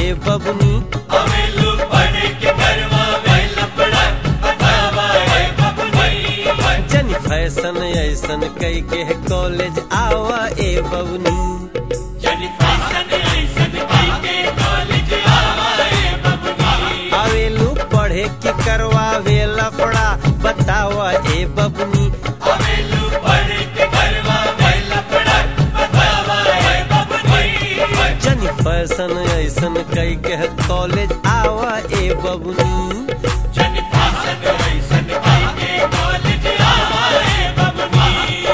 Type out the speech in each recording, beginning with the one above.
ए बबनी अवेलू पढ़ के करवा में लफड़ा बतावा ए बबनी जन फैशन ऐसन कई के कॉलेज आवा ए बबनी जनी फैशन ऐसन कई के कॉलेज आवा ए बबनी आवेलू पढ़े की करवावे लफड़ा बतावा ए बबनी अवेलू पढ़ के करवा में लफड़ा बतावा ए बबनी जन फैशन ऐसन कई के कॉलेज आवा ए बबनी जनी फैशन ऐसन कई के कॉलेज आवा ए बबनी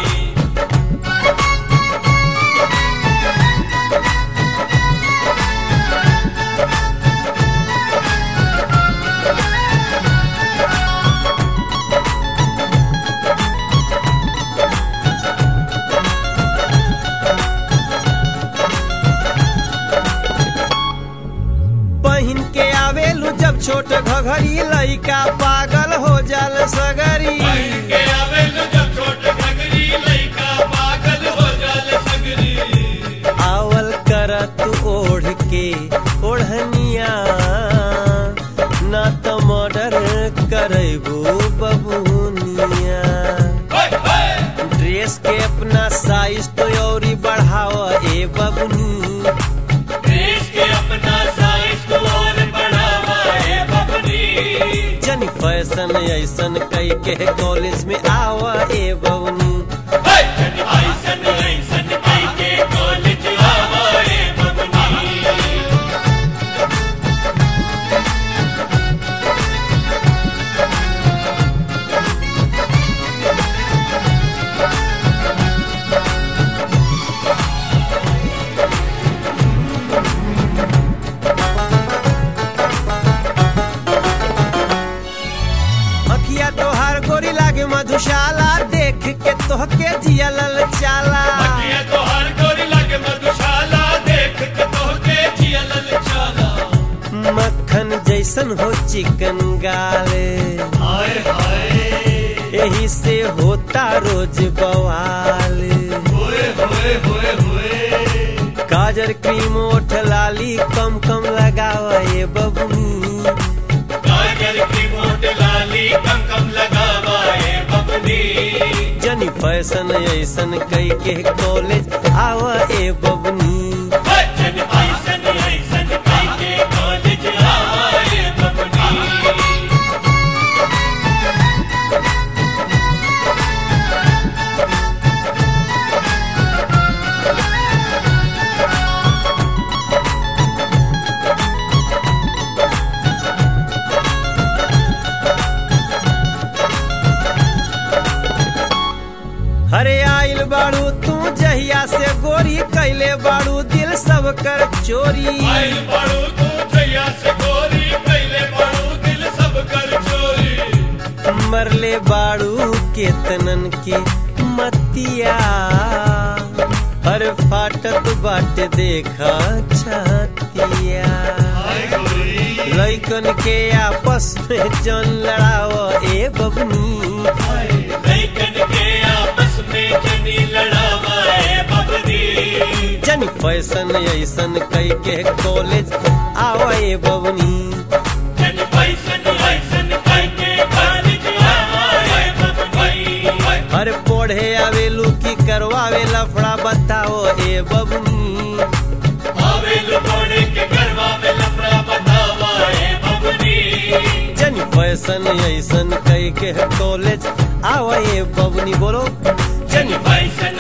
पहिन के आवेलू जब छोट घघरी लइका पागल हो जाल सगरी के आवेलू जब छोट घगरी लइका पागल हो जाल सगरी आवल कर तू ओढ़ के ओढ़निया ना तो मर्डर करबू बबुनिया होय होय ड्रेस के अपना साइज तो औरी बढ़ावा ए बबनी देश के अपना साइज को और बढ़ावा है बबनी जन फैशन ऐसन कई के कॉलेज में आवा ए बबनी हाय जन ऐसन ऐसन कई के कॉलेज आवा है बबनी अखिया तोहार गोरी लागे मधुशाला देख के तोहके जिया लल चाला ये तो हर गोरी लगे मधुशाला देख के तो के जिया ललचाला मक्खन जैसन हो चिकन गाले हाय हाय यही से होता रोज बवाल होए होए होए होए गाजर क्रीम ओठ लाली कम कम लगावा ये बबनी गाजर की मोट लाली कम कम लगावा है बबनी जनी फैशन ऐसन कई के कॉलेज आवा ए बबनी जन ऐसन ऐसन कई के कॉलेज आवा है बबनी हरे आइल बाड़ू तू जहिया से गोरी कैले बाड़ू दिल सब कर चोरी आइल बाड़ू तू जैया से गोरी पहले बाड़ू दिल सब कर चोरी मरले बाड़ू केतनन के मतिया हर फाटत बाट देखा छतिया हाय गोरी लइकन के आपस में जन लड़ाव ए बबनी लइकन के आपस में जनी लड़ावा है बबनी जन फैशन ऐसन कई के कॉलेज आवा ए बबनी जन पैसन ऐसन कई के कॉलेज आवा है बबनी हर पढ़े आवेलू की करवावे लफड़ा बताओ ए बबनी आवेल कोड़े के गरबा में लफड़ा बतावा है बबनी जन फैशन ऐसन कई के कॉलेज आवा ए बबनी बोलो जन पैसन